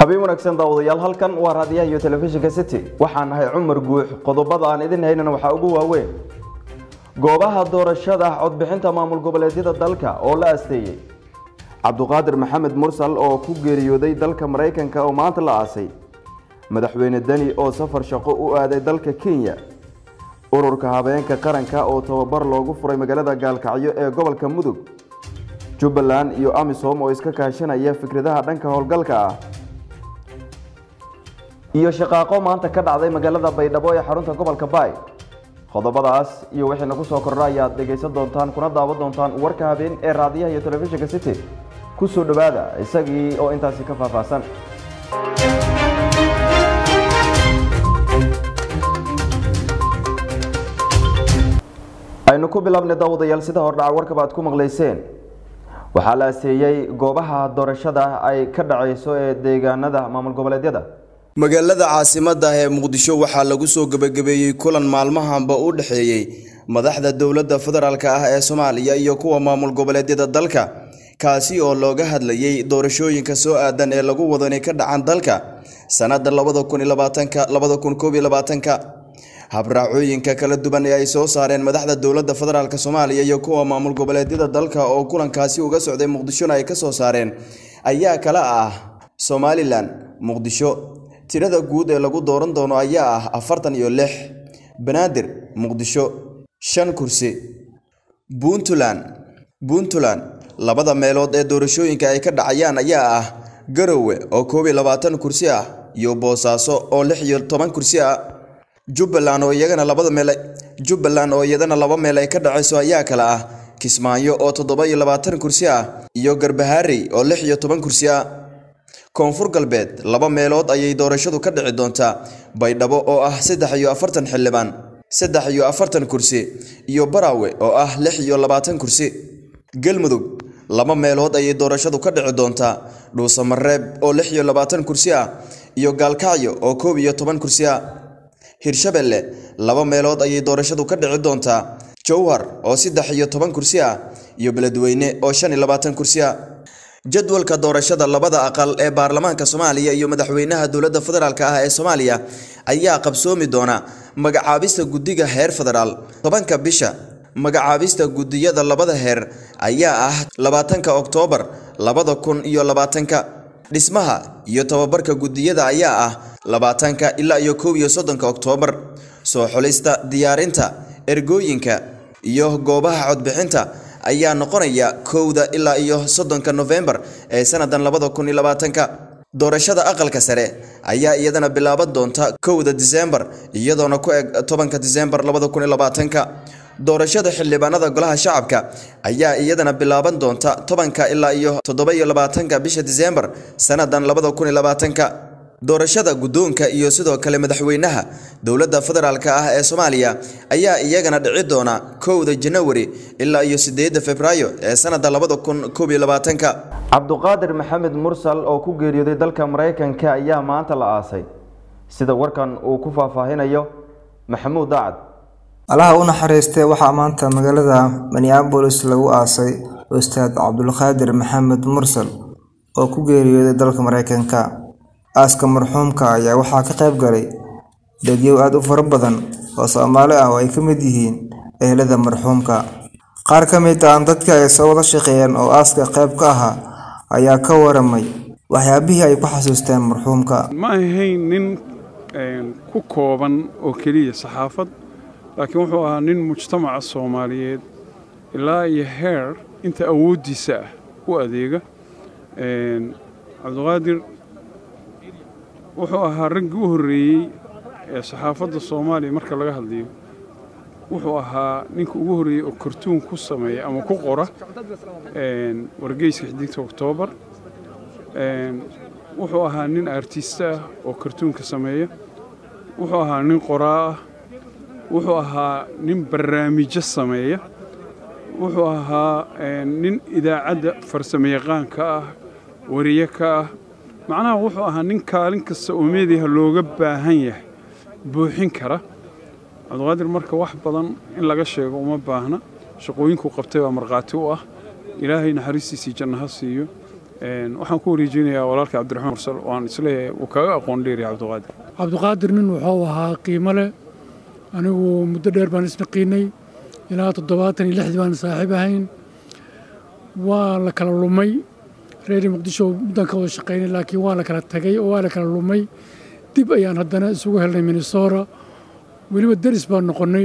habeen wanaagsan daawadayaal halkan waa raadiyaha iyo telefishinka city waxaan nahay cumar guux qodobada aan idin haynana waxaa ugu waaweyn goobaha doorashada codbixinta maamul goboleedyada dalka oo la asteeyey cabduqaadir maxamed mursal oo ku geeriyooday dalka maraykanka oo maanta la aasay madaxweyne deni oo safar shaqo u aaday dalka kenya ururka habeenka qaranka oo tababar loogu furay magaalada gaalkacyo ee gobolka mudug jubbaland iyo amisom oo iska kaashanaya fikradaha dhanka howlgalka ah iyo shaqaaqo maanta ka dhacday magaalada baydhabo ee xarunta gobolka baay qodobadaas iyo wixii nagu soo kordha ayaad dhegaysan doontaan kuna daawan doontaan warka habeen ee raadiyaha iyo telefishinka city ku soo dhowaada isagii oo intaasi ka faahfaahsan aynu ku bilaabnay daawadayaal sida hordhaca warkaba aad ku maqlayseen waxaa la aseeyey goobaha doorashada ay ka dhacayso ee deegaanada maamul goboleedyada magaalada caasimadda ee muqdisho waxaa lagu soo gebagabeeyey kulan maalmahanba u dhexeeyey madaxda dowladda federaalk ah ee soomaaliya iyo kuwa maamul goboleedyada dalka kaasi oo looga hadlayey doorashooyinka soo aadan ee lagu wado inay ka dhacaan dalka sannadda labada kun iyo labaatanka labada kun koob iyo labaatanka habraacooyinka kala duwan ee ay soo saareen madaxda dowladda federaalk soomaaliya iyo kuwa maamul goboleedyada dalka oo kulankaasi uga socday muqdishona ay ka soo saareen ayaa kala ah somalilan muqdisho tirada guud ee lagu dooran doono ayaa ah afartan iyo lix banaadir muqdisho shan kursi puntland puntland labada meelood ee doorashooyinka ay ka dhacayaan ayaa ah garowe oo koob iyo labaatan kursi ah iyo boosaaso oo lix iyo toban kursi ah jubbaland oo iyagana labada meel jubbaland oo iyadana laba meel ay ka dhacayso ayaa kale ah kismaayo oo toddoba iyo labaatan kursi ah iyo garbaharey oo lix iyo toban kursi ah koonfur galbeed laba meelood ayay doorashadu ka dhici doontaa baydhabo oo ah saddex iyo afartan xildhibaan saddex iyo afartan kursi iyo baraawe oo ah lix iyo labaatan kursi galmudug laba meelood ayay doorashadu ka dhici doontaa dhuusamareeb oo lix iyo labaatan kursi ah iyo gaalkacyo oo koob iyo toban kursi ah hirshabelle laba meelood ayay doorashadu ka dhici doontaa jowhar oo saddex iyo toban kursi ah iyo beledweyne oo shan iyo labaatan kursi ah jadwalka doorashada labada aqal ee baarlamaanka soomaaliya iyo madaxweynaha dowladda federaalk ah ee soomaaliya ayaa qabsoomi doona magacaabista guddiga heer federaal tobanka bisha magacaabista guddiyada labada heer ayaa ah labaatanka oktoobar labada kun iyo labaatanka dhismaha iyo tababarka guddiyada ayaa ah labaatanka ilaa iyo kow iyo soddonka oktoobar soo xulista diyaarinta ergooyinka iyo goobaha codbixinta ayaa noqonaya kowda ilaa iyo soddonka nofembar ee sannadan labada kun iyo labaatanka doorashada aqalka sare ayaa iyadana bilaaban doonta kowda disembar iyadoona ku eg tobanka disembar labada kun iyo labaatanka doorashada xildhibaanada golaha shacabka ayaa iyadana bilaaban doonta tobanka ilaa iyo toddoba iyo labaatanka bisha disembar sannadan labada kun iyo labaatanka doorashada guddoonka iyo sidoo kale madaxweynaha dowladda federaalk ah ee soomaaliya ayaa iyagana dhici doona kowda janawari ilaa iyo sideedda februaayo ee sanadda labada kun koob iyo labaatanka cabduqaadir maxamed mursal oo ku geeriyooday dalka maraykanka ayaa maanta la aasay sida warkan uu ku faahfaahinayo maxamuud daacad allaha u naxariistee waxaa maanta magaalada minneabolis lagu aasay ustaad cabdulqaadir maxamed mursal oo ku geeriyooday dalka maraykanka aaska marxuumka ayaa waxaa ka qayb galay dadyow aada u fara badan oo soomaali ah oo ay ka mid yihiin ehelada marxuumka qaar ka mid ah dadka ay soo wada shaqeeyeen oo aaska qayb ka ahaa ayaa ka waramay waxyaabihii ay ku xasuusteen marxuumka ma ahayn nin ku kooban oo keliya saxaafad laakiin wuxuu ahaa nin mujtamaca soomaaliyeed ilaa iyo heer inta awooddiisa ah u adeega cabdiqaadir wuxuu ahaa raggii u horreeyey ee saxaafadda soomaaliya marka laga hadlayo wuxuu ahaa ninka ugu horreeyey oo kartuun ku sameeya ama ku qora wargeyska xidigta oktoobar wuxuu ahaa nin artista ah oo kartuunka sameeya wuxuu ahaa nin qoraa ah wuxuu ahaa nin barnaamijyo sameeya wuxuu ahaa nin idaacadda farsamayaqaanka ah wariye ka ah macnaha wuxuu ahaa nin kaalin kasta oo meediyaha looga baahan yahay buuxin kara cabdiqaadir marka wax badan in laga sheego uma baahna shaqooyinkuu qabtay baa markhaati u ah ilaahay naxariistiisii janno ha siiyo waxaan ku wareejinayaa walaalka cabdiraxmaan mursal waan isleeyahay uu kaga aqoon dheeryahay cabdiqaadir cabdiqaadir nin wuxuu ahaa qiimo leh anigu muddo dheer baan isnaqiinay ilaa toddobaatan iyo lixdii baan saaxiib ahayn waa la kala lumay reer muqdisho muddan ka wada shaqaynay laakiin waa la kala tagay oo waa la kala lumay dib ayaan haddana isugu helnay minnesota weliba deris baan noqonnay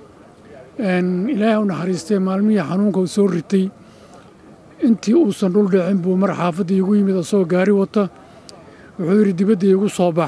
ilaahay u naxariistay maalmihii xanuunka uu soo ritay intii uusan dhul dhicin buu mar xaafadda iigu yimid asagoo gaari wata wuxuu yidhi dibadda iigu soo bax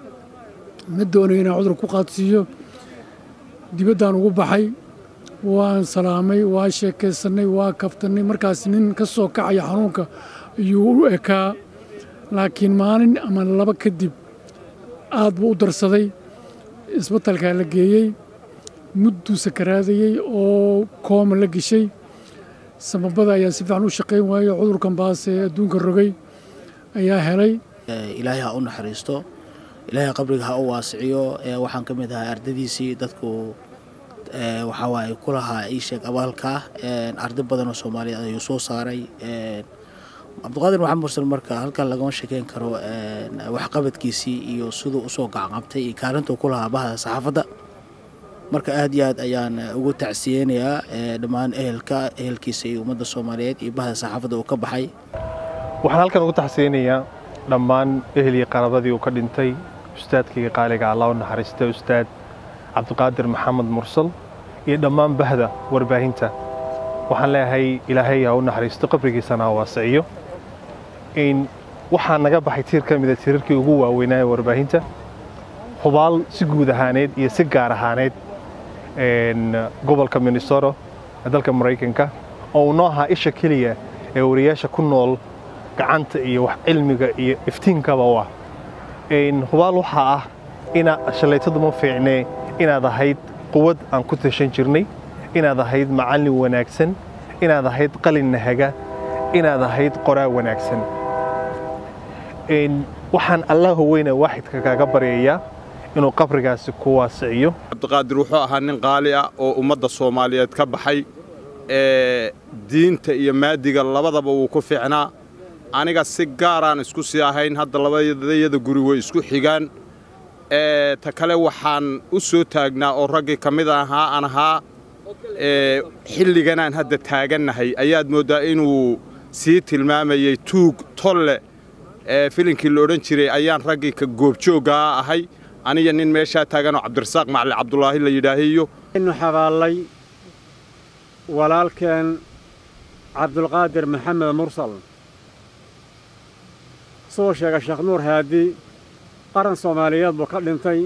ma doonayo inaan cudur ku qaadsiiyo dibaddaan ugu baxay waan salaamay waa sheekaysannay waa kaftannay markaas nin ka soo kacaya xanuunka ayuu u ekaa laakiin maalin ama laba kadib aad buu u darsaday isbatalkaa la geeyey mudduu sakaraadayey oo kooma la geshay samabada ayaa si fiican u shaqayn waayo cudurkan baase adduunka rogay ayaa helay ilaahay ha u naxariisto ilaahay qabriga ha u waasiciyo waxaan ka mid ahaa ardadiisii dadku waxaa waaye ku lahaa ii sheeg abaalka arday badan oo soomaaliyeed ayuu soo saaray cabdiqaadir maxamed mursal marka halkan lagama sheekeyn karo waxqabadkiisii iyo siduu usoo gacqabtay iyo kaalintuu ku lahaa bahda saxaafadda marka aad iyo aad ayaan ugu tacsiyeynayaa dhammaan ehelka ehelkiisa iyo ummadda soomaaliyeed iyo bahda saxaafadda uu ka baxay waxaan halkan ugu tacsiyeynayaa dhammaan ehel iyo qarabadii uu ka dhintay ustaadkayga qaaliga allah u naxariista ustaad cabdiqaadir maxamed mursal iyo dhammaan bahda warbaahinta waxaan leeyahay ilaahay ha u naxariisto qabrigiisana ha waasiciyo in waxaa naga baxay tiir ka mida tiirarkii ugu waaweynaaye warbaahinta hubaal si guud ahaaneed iyo si gaar ahaaneed gobolka minnesota ee dalka maraykanka oo uu noo ahaa isha keliya ee wariyaasha ku nool gacanta iyo wax cilmiga iyo iftiinkaba u ah hubaal waxaa ah ina shallaytadu ma fiicnee inaad ahayd quwad aan ku tashan jirnay inaad ahayd macallin wanaagsan inaad ahayd qalin nahaga inaad ahayd qoraa wanaagsan waxaan allaha weyne waaxidka kaaga baryayaa inuu qabrigaasi ku waasiciyo cabdiqaadir wuxuu ahaa nin qaali ah oo ummadda soomaaliyeed ka baxay ee diinta iyo maadiga labadaba wuu ku fiicnaa aniga si gaaraan isku sii ahayn hadda labadayada guri way isku xigaan ta kale waxaan u soo taagnaa oo raggii ka mid ahaa aan ahaa xilliganaan hadda taagannahay ayaad mooddaa inuu sii tilmaamayey tuug tolle filinkii la odhan jiray ayaan raggii ka goobjooggaa ahay aniga nin meeshaa taaganoo cabdirasaaq macali cabdulaahi la yidhaahiyo inu xabaallay walaalkeen cabdulqaadir maxamed mursal suu sheegay sheekh nuur haadi qaran soomaaliyeed buu ka dhintay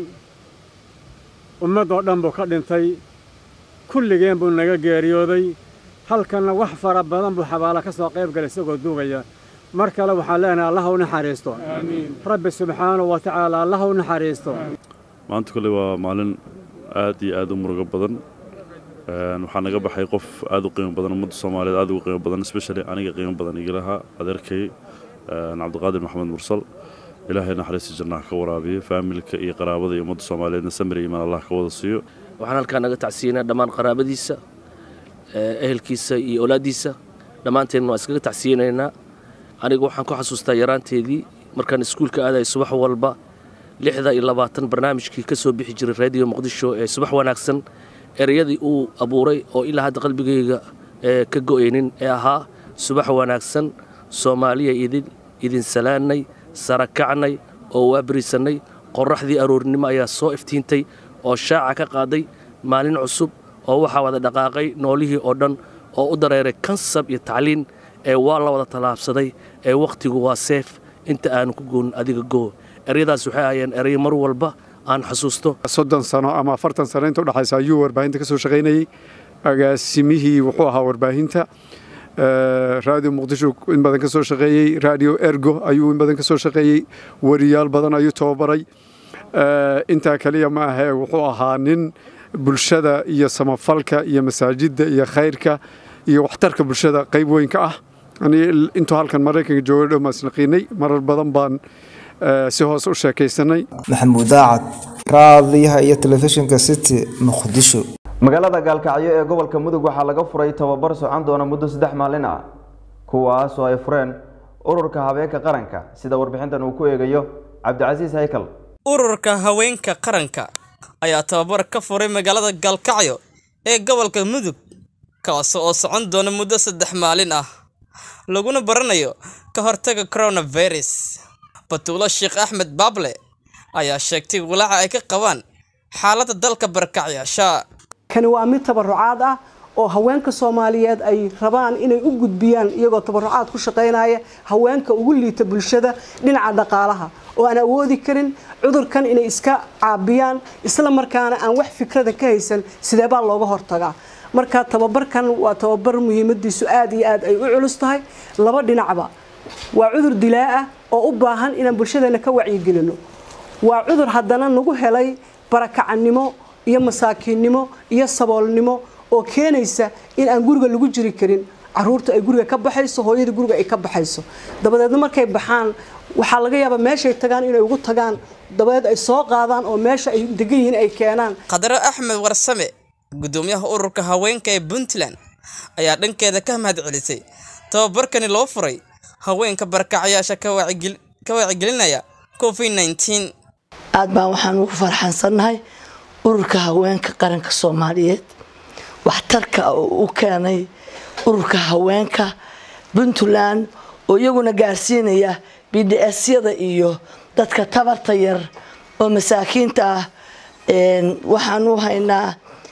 ummaddoo dhan buu ka dhintay kulligeen buu naga geeriyooday halkanna wax fara badan buu xabaalo ka soo qayb galay isagoo duugaya mar kale waxaan leenahay allah u naxariisto rabbi subxaanahu wa tacaala allah u naxariisto maanta kole waa maalin aad iyo aad u murugo badan waxaa naga baxay qof aad u qiimo badan ummadda soomaaliyeed aad ugu qiimo badan especially aniga qiimo badan igalaha adeerkay cabdiqaadir maxamed mursal ilaahay naxariista jannaha ka waraabiyo faamilka iyo qaraabada iyo ummadda soomaaliyeedna samir iimaan allah ka wada siiyo waxaan halkaa naga tacsiinaa dhammaan qaraabadiisa ehelkiisa iyo awlaaddiisa dhammaanteen waa iskaga tacsiyinaynaa anigu waxaan ku xasuustaa yaraanteedii markaan iskuulka aadaya subax walba lixda iyo labaatan barnaamijkii ka soo bixi jiray raadiyo muqdisho ee subax wanaagsan ereyadii uu abuuray oo ilaa hadda qalbigayga ka go'aynin ee ahaa subax wanaagsan soomaaliya idin idin salaannay sarakacnay oo waabariisannay qorraxdii aroornimo ayaa soo iftiintay oo shaaca ka qaaday maalin cusub oo waxaa wada dhaqaaqay noolihii oo dhan oo u dareeray kansab iyo tacliin ee waa la wada tallaabsaday ee wakhtigu waa seef inta aanu ku goonin adiga goo eryadaas waxay ahayeen ereyo mar walba aan xasuusto soddon sano ama afartan sano inta udhexaysa ayuu warbaahinta ka soo shaqaynayey agaasimihii wuxuu ahaa warbaahinta raadiyo muqdisho in badan ka soo shaqeeyey raadiyo ergo ayuu in badan ka soo shaqeeyey wariyaal badan ayuu tababaray intaa kaliya ma ahee wuxuu ahaa nin bulshada iyo samafalka iyo masaajidda iyo khayrka iyo waxtarka bulshada qayb weyn ka ah intuu halkan maraykanka jooga dhow maasnaqiinay marar badan baan si hoos u sheekaysanay maxamuud daacad raadiyaha iyo telefishinka city muqdisho magaalada gaalkacyo ee gobolka mudug waxaa laga furay tababar socon doona muddo saddex maalin ah kuwaasoo ay fureen ururka habeenka qaranka sida warbixintan uu ku eegayo cabdicasiis haykal ururka haweenka qaranka ayaa tababar ka furay magaalada galkacyo ee gobolka mudug kaas oo socon doona muddo saddex maalin ah laguna baranayo ka hortaga coronavirus batuulo sheekh axmed baable ayaa sheegtay walaaca ay ka qabaan xaaladda dalka barkacyaasha kani waa mid tabarucaad ah oo haweenka soomaaliyeed ay rabaan inay u gudbiyaan iyagoo tabarucaad ku shaqaynaya haweenka ugu liita bulshada dhinaca dhaqaalaha oo aan awoodi karin cudurkan inay iska caabiyaan isla markaana aan wax fikrada ka haysan sideebaa looga hortagaa marka tababarkan waa tababar muhiimadiisu aad iyo aad ay u culus tahay laba dhinacba waa cudur dilaa ah oo u baahan inaan bulshadeena ka wacyigelino waa cudur haddana nagu helay barakacannimo iyo masaakiinnimo iyo saboolnimo oo keenaysa in aan guriga lagu jiri karin caruurta ay guriga ka baxayso hooyada guriga ay ka baxayso dabadeedna markay baxaan waxaa laga yaabaa meeshay tagaan inay ugu tagaan dabadeed ay soo qaadaan oo meesha ay degan yihiin ay keenaan khadaro axmed warsame gudoomiyaha ururka haweenka ee puntland ayaa dhankeeda ka mahadcelisay tababarkani loo furay haweenka barkacyaasha ka wacyigelinaya covid nteen aad baan waxaan ugu farxansannahay ururka haweenka qaranka soomaaliyeed waxtarka oo u keenay ururka haweenka puntland oo iyaguna gaarsiinaya b d s-yada iyo dadka tabarta yar oo masaakiinta ah waxaan u haynaa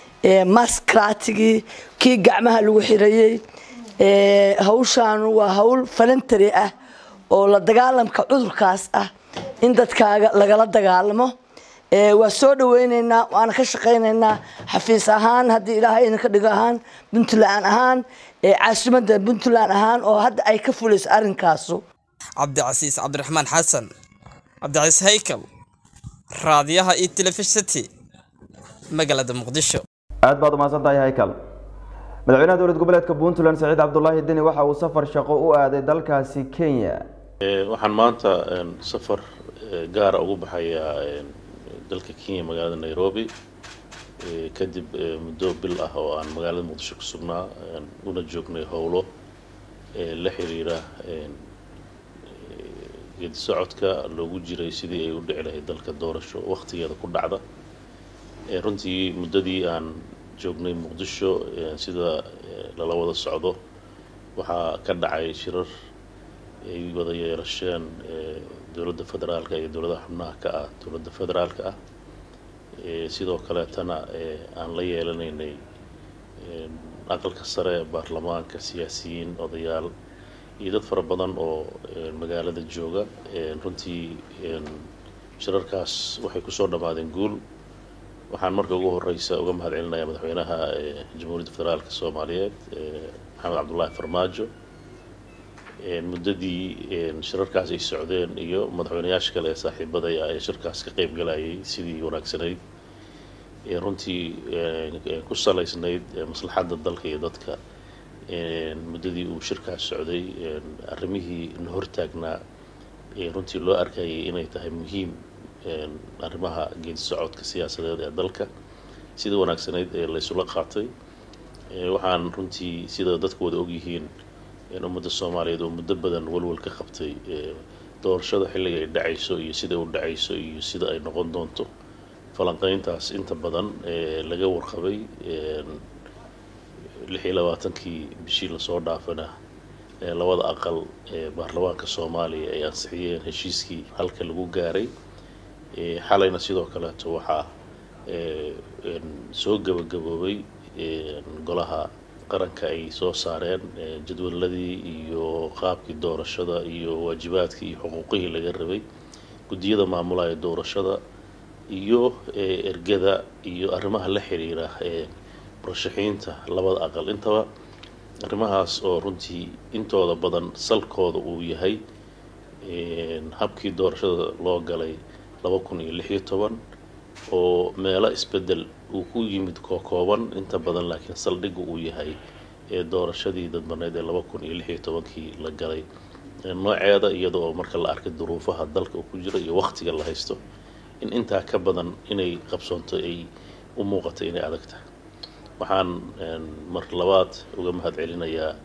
maskratigii kii gacmaha lagu xirayey hawshaan waa hawl falantari ah oo la dagaalamka cudurkaas ah in dadkaaga lagala dagaalamo waa soo dhaweyneynaa waana ka shaqayneynaa xafiis ahaan haddii ilaahay idinka dhigo ahaan puntland ahaan caasimada puntland ahaan oo hadda ay ka fulayso arrinkaasu cabdicasiis cabdiraxmaan xasan cabdicasiis haykal raadiyaha iyo telefishnti magaalada muqdisho aad baad umahadsan tahay haykal madaxweynaha dowlad goboleedka puntland saciid cabdulaahi deni waxa uu safar shaqo u aaday dalkaasi kenya waxaan maanta safar gaara ugu baxayaa dalka kenya magaalada nairobi kadib muddo bil ah oo aan magaalada muqdisho ku sugnaa una joognay howlo la xiriira geedi socodka loogu jiray sidii ay u dhici lahayd dalka doorasho wakhtigeeda ku dhacda runtii muddadii aan joognay muqdisho sida lala wada socdo waxaa ka dhacay shirar ay wada yeelasheen dowladda federaalka iyo dowladaha xubnaha ka ah dowladda federaalka ah sidoo kaleetana aan la yeelanaynay aqalka sare baarlamaanka siyaasiyiin odayaal iyo dad fara badan oo magaalada jooga runtii shirarkaas waxay kusoo dhammaadeen guul waxaan marka ugu horeysa uga mahad celinayaa madaxweynaha jamhuuriyadda federaalka soomaaliyeed maxamed cabdullaahi farmaajo muddadii shirarkaas ay socdeen iyo madaxweynayaasha kale ee saaxiibadaya ee shirkaas ka qeyb galayay sidii wanaagsanayd runtii ku salaysnayd maslaxadda dalka iyo dadka muddadii uu shirkaas socday arrimihii na hortaagnaa runtii loo arkayay inay tahay muhiim arrimaha geedi socodka siyaasadeed ee dalka sida wanaagsanayd ee laysula qaatay waxaan runtii sida dadku wada ogyihiin ummadda soomaaliyeed oo muddo badan walwal ka qabtay doorashada xilliga ay dhacayso iyo sida u dhacayso iyo sida ay noqon doonto falanqeyntaas inta badan laga warqabay lix iyo labaatankii bishii lasoo dhaafana labada aqal ee baarlamaanka soomaaliya ay ansixiyeen heshiiskii halka lagu gaaray xalayna sidoo kaleeto waxaa soo gabagaboobay golaha qaranka ay soo saareen jadwaladii iyo qaabkii doorashada iyo waajibaadkii iyo xuquuqihii laga rabay guddiyada maamulaya doorashada iyo ergada iyo arrimaha la xiriira ee murashaxiinta labada aqal intaba arrimahaas oo runtii intooda badan salkooda uu yahay habkii doorashada loo galay laba kun iyo lix iyo toban oo meelo isbedel uu ku yimid kookooban inta badan laakiin saldhigga uu yahay ee doorashadii dadbaneed ee laba kun iyo lix iyo tobankii la galay nooceeda iyada oo marka la arkay duruufaha dalka uu ku jiro iyo wakhtiga la haysto in intaa ka badan inay qabsoonto ay u muuqato inay adag tahay waxaan mar labaad uga mahad celinayaa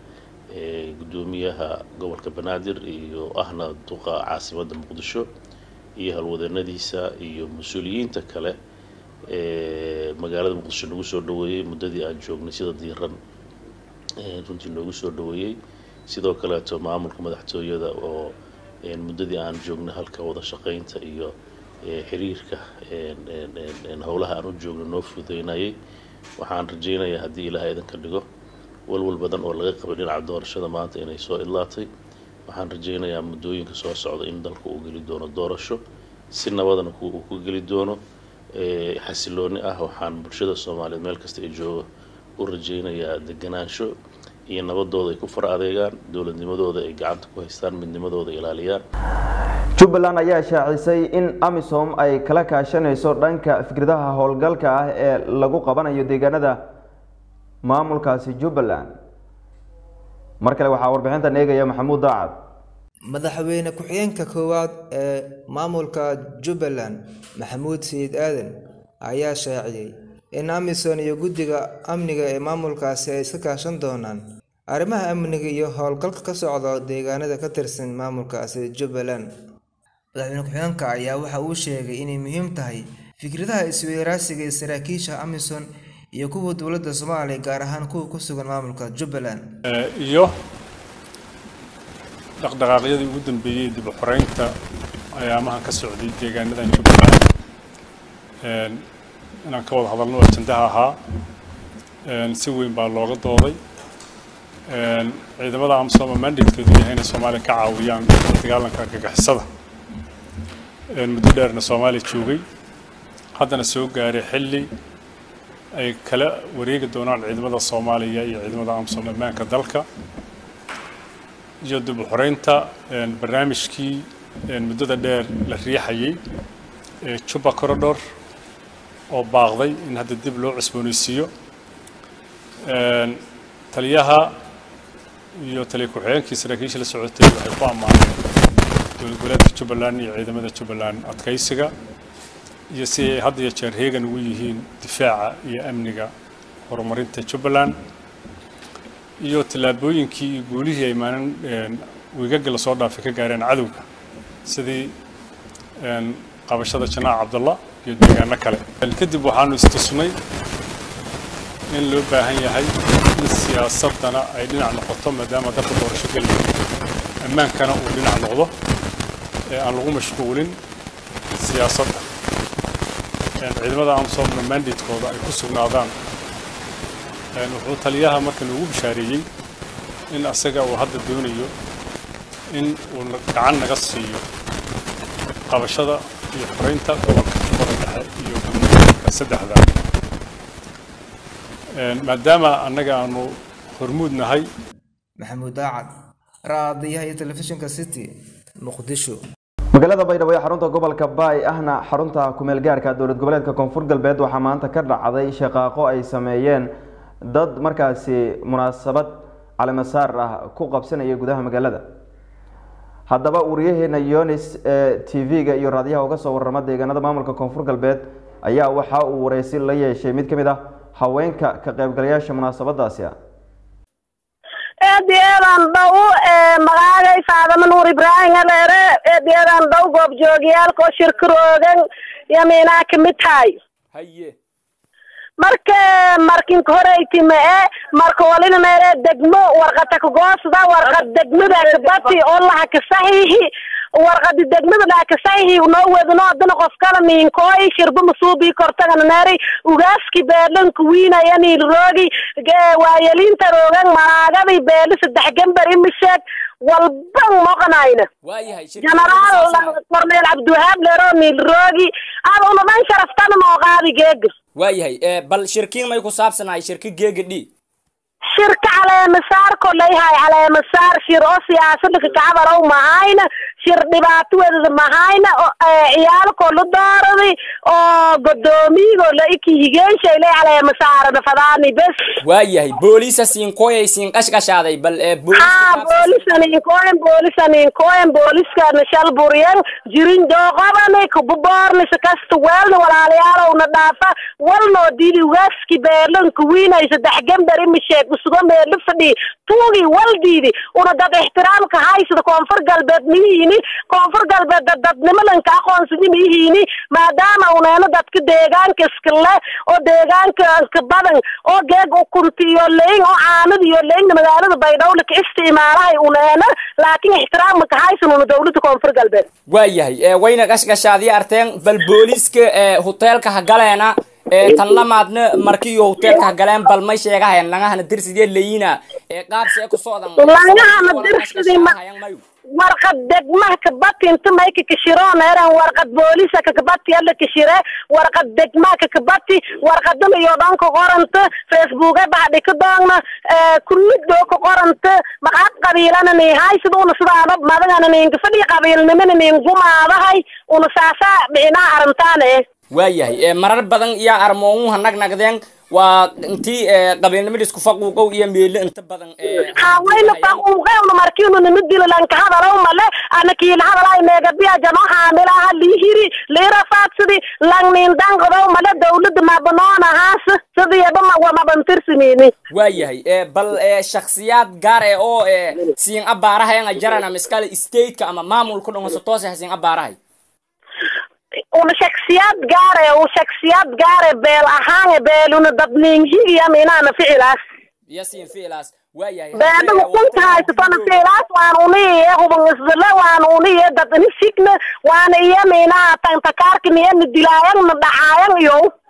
guddoomiyaha gobolka banaadir iyo ahna duqa caasimadda muqdisho iyo halwadeennadiisa iyo mas-uuliyiinta kale ee magaalada muqdisho nagu soo dhaweeyey muddadii aan joognay sida diiran runtii noogu soo dhaweeyey sidoo kaleeto maamulka madaxtooyada oo muddadii aan joognay halka wada shaqaynta iyo xiriirka howlaha aan u joogno noo fududeynayay waxaan rajaynayaa haddii ilaahay idinka dhigo walwal badan oo laga qabay dhinaca doorashada maanta inay soo idlaatay waxaan rajaynayaa muddooyinka soo socda in dalka uu geli doono doorasho si nabadana uu ku geli doono xasilooni ah waxaan bulshada soomaaliyeed meel kasta ay joogo u rajaynayaa deganaansho iyo nabadooda ay ku far adeegaan dowladnimadooda ay gacanta ku haystaan midnimadooda ilaaliyaan jubbaland ayaa shaacisay in amisom ay kala kaashanayso dhanka fikradaha howlgalka ah ee lagu qabanayo deegaanada maamulkaasi jubbaland mar kale waxaa warbixintan eegaya maxamuud daacad madaxweyne ku-xigeenka koowaad ee maamulka jubbaland maxamuud sayid aadan ayaa shaaciyey in amisom iyo guddiga amniga ee maamulkaasi ay iska kaashan doonaan arrimaha amniga iyo howlgalka ka socda deegaanada ka tirsan maamulkaasi jubbaland madaxweyne ku-xigeenka ayaa waxa uu sheegay inay muhiim tahay fikradaha isweydaarsiga ee saraakiisha amisom iyo kuwa dowladda soomaaliya gaar ahaan kuwa ku sugan maamulka jubbaland iyo dhaqdhaqaaqyadii ugu dambeeyey dib u xoreynta ayaamahan ka socday deegaanadan jubbaland inaan ka wada hadalno ajandaha ahaa si weyn baa looga dooday ciidamada amsoma mandatekeedu yahay inay soomaaliya ka caawiyaan dagaalanka argagixisada muddo dheerna soomaaliya joogay haddana soo gaaray xilli ay kala wareegi doonaan ciidamada soomaaliya iyo ciidamada amsom ammaanka dalka iyo dib u xoreynta barnaamijkii muddada dheer la riixayay ee juba corridor oo baaqday in hadda dib loo cusboonaysiiyo taliyaha iyo taliya ku-xigeenkii saraakiisha la socotay waxay ku ammaaneen dowlad goboleedka jubbaland iyo ciidamada jubbaland adkaysiga iyo si ay had iyo jeer heegan ugu yihiin difaaca iyo amniga horumarinta jubbaland iyo tallaabooyinkii iyo guulihii ay maalin wiigaga lasoo dhaafay ka gaareen cadowga sidii qabashada janaac cabdalla iyo deegaano kale kadib waxaanu istusnay in loo baahan yahay in siyaasadana ay dhinac noqoto maadaama dalka doorasho gelaya ammaankana uu dhinac noqdo ee aan lagu mashquulin siyaasadda ciidamada amsomna mandatekooda ay ku sugnaadaan wuxuu taliyaha marka noogu bishaareeyey in asaga uu hadda doonayo in uu gacan naga siiyo qabashada iyo xoreynta gobolka jubbada dhexe iyo gudmooyinka saddexda maadaama annaga aanu hormuud nahay maxamuud daacad raadiyaha iyo telefishinka city muqdisho magaalada baydhabo ee xarunta gobolka baay ahna xarunta kumeel gaarka dowlad goboleedka koonfur galbeed waxaa maanta ka dhacday shaqaaqo ay sameeyeen dad markaasi munaasabad calimasaar ah ku qabsanaya gudaha magaalada haddaba wariyaheena yonis ee t v-ga iyo raadiyaha uga soo warama deegaanada maamulka koonfur galbeed ayaa waxa uu wareysi la yeeshay mid ka mid ah haweenka ka qaybgalayaasha munaasabadaasi ah eedeedan dhow magacagay faadama nuur ibraahim aleere eedeedan dhow goobjoogiyaalkoo shirkaroogan yamiinaa kamid tahay haye marka markinka horeytime e marka walina meele degmo warqata kagoosda warqad degmada kabati oo laha kasaxiixi warqadi degmada laha kasaxiixi noo wedno adana qof kala miinkooy shirba masuubii kortagana meeray ugaaski beedhanka wiinaya niilroogi waayelinta roogan malaagadi beedha saddex gambar imisheeg walban moqanayna waayahay genaraal korneel cabdiwahaab leero niilroogi ada una dhan sharaftana noo qaadi geega waayahay bal shirkiin may ku saabsanahay shirki geega dhi shirka caleemasaar koleyhay caleemasaar shir oo siyaasada kakacabarow mahayna shir dhibaato wedada mahayna ciyaalkoo la dooradi oo godoomiyigo la iki higeenshayla caleemasaarada fadaani bes waayahay booliisa siinkoyay siin qashqashaaday bal ha boolisaninkoen boolisaninkoen booliskana shal buryan jirin dooqobani kububoornisa kasta weelna walaalayaalowna dhaafa walnoo dili ugaaski beerlanka wiinay saddex gambar imisheeg kursigo meedho fadhi tuugi waldiidi una dad ixtiraamka haysada koonfur galbeed miyihiini koonfur galbeed dad dadnimalanka aqoonsidi miyihiini maadaama uneena dadka deegaanka iska leh oo deegaanka iska badan oo geeg ukunti iyo leyn oo caanada iyo leynna magaalada baydhowle ka isticmaalahay uneena laakiin ixtiraamka haysan una dowlada koonfur galbeed waayahay ee wayna gashgashaadii arteen bal booliiska ee hoteelka ha galeena ee tan lamaadna markiiyo hoteelka ha galeen bal may sheegahayan langahana dirsidee leyina ee qaabsee ku socdan langahana dirsidi ma warqad degmaha kabati inta mayka kashiroon eran warqad boolisa kakabati alla kashire warqad degmaha kakabati warqadana iyo dhan ka qoranta facebooka baxdhi ka doogna kulmidoo ka qoranta maqaad qabiilana ni hay sida una sidaaba madagana ninka fadhi qabiilnimana nin gumaadahay una saasaa dhicinaha arrintaane waayahay ee marar badan iyo armoomuha nagnagdeen waa intii ee qabiilnimada isku faquuqow iyo meelo inta badan ee hawayna faquuqewna markiinu nima dilo lanka hadalow male ana kiila hadalay meegabiya jano haamilaha liihiri liirafaadsidi lang nin danqadow male dawlada mabanoon ahaas sidiyaba mabantirsimini waayahay ee bal ee shakhsiyaad gaar eh oo ee siin abaarahayan jarana miskale stateka ama maamulka dhongoso toos ah siin abaarahay una shaksiyad gaare u shaksiyad gaare beel ahaan beeluna dadninhigiyam inaana ficilaas iyo siin ficilaas waayahay beedada kunta haysatona ficilaas waan uniye huban isdile waan uniye dad ini signa waana iyo minaa tantakaarkiniyo na dilaayan na dhacaayan iyo